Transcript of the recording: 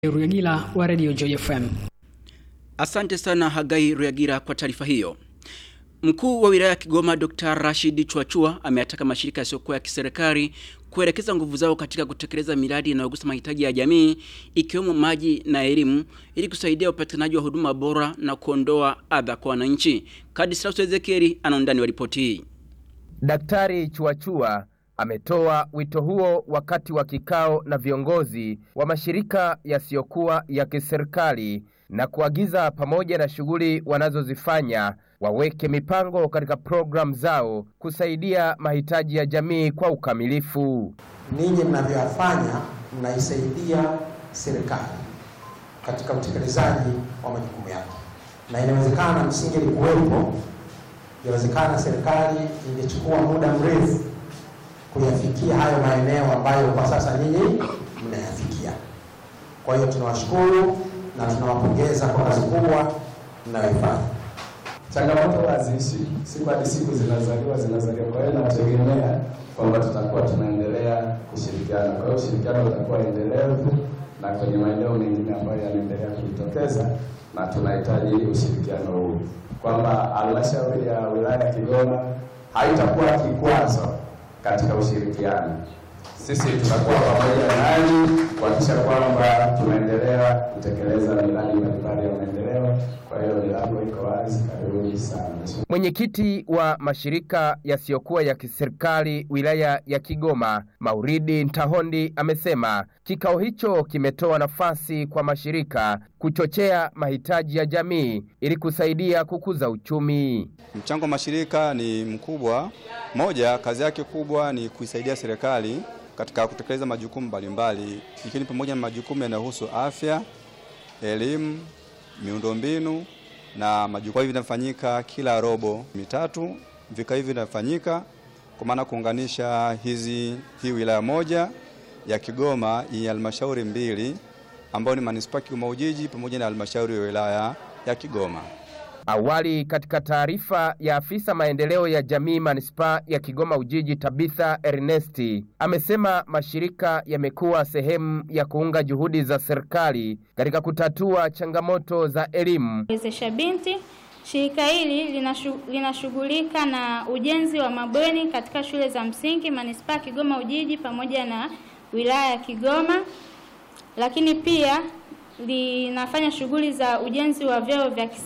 Ruyagila wa Radio Joy FM. Asante sana Hagai Ruyagira kwa taarifa hiyo. Mkuu wa wilaya ya Kigoma Dr. Rashid Chwachua ameataka mashirika yasiyokuwa ya kiserikali kuelekeza nguvu zao katika kutekeleza miradi inayogusa mahitaji ya jamii ikiwemo maji na elimu ili kusaidia upatikanaji wa huduma bora na kuondoa adha kwa wananchi. Kadislas Ezekieli ana undani wa ripoti hii. Daktari Chuachua ametoa wito huo wakati wa kikao na viongozi wa mashirika yasiyokuwa ya kiserikali na kuagiza pamoja na shughuli wanazozifanya waweke mipango katika programu zao kusaidia mahitaji ya jamii kwa ukamilifu. Ninyi mnavyoyafanya mnaisaidia serikali katika utekelezaji wa majukumu yake, na inawezekana msingelikuwepo, inawezekana serikali ingechukua muda mrefu kuyafikia hayo maeneo ambayo kwa sasa nyinyi mnayafikia. Kwa hiyo tunawashukuru na tunawapongeza kwa kazi kubwa mnayoifanya. Changamoto haziishi, siku hadi siku zinazaliwa zinazaliwa. Kwa hiyo nategemea kwamba tutakuwa tunaendelea kushirikiana. Kwa hiyo ushirikiano utakuwa endelevu na kwenye maeneo mengine ambayo yanaendelea kujitokeza, na tunahitaji ushirikiano huu, kwamba halmashauri ya wilaya ya Kigoma haitakuwa kikwazo katika ushirikiano. Sisi tutakuwa pamoja nanyi kuhakikisha kwamba tunaendelea kutekeleza miradi mbalimbali ya maendeleo. Kwa hiyo milango iko wazi, karibuni sana. Mwenyekiti wa mashirika yasiyokuwa ya kiserikali wilaya ya Kigoma, Mauridi Ntahondi, amesema kikao hicho kimetoa nafasi kwa mashirika kuchochea mahitaji ya jamii ili kusaidia kukuza uchumi. Mchango wa mashirika ni mkubwa. Moja, kazi yake kubwa ni kuisaidia serikali katika kutekeleza majukumu mbalimbali, ikiwa ni pamoja na majukumu yanayohusu afya, elimu, miundombinu na majukumu hivi vinafanyika kila robo mitatu. Vikao hivi vinafanyika kwa maana kuunganisha hizi hii wilaya moja ya Kigoma yenye halmashauri mbili ambayo ni manispaa Kigoma Ujiji pamoja na halmashauri ya wilaya ya Kigoma. Awali katika taarifa ya afisa maendeleo ya jamii manispaa ya Kigoma Ujiji Tabitha Ernesti amesema mashirika yamekuwa sehemu ya kuunga juhudi za serikali katika kutatua changamoto za elimu. Wezesha Binti. Shirika hili linashughulika na ujenzi wa mabweni katika shule za msingi manispaa Kigoma Ujiji pamoja na wilaya ya Kigoma, lakini pia linafanya shughuli za ujenzi wa vyoo vya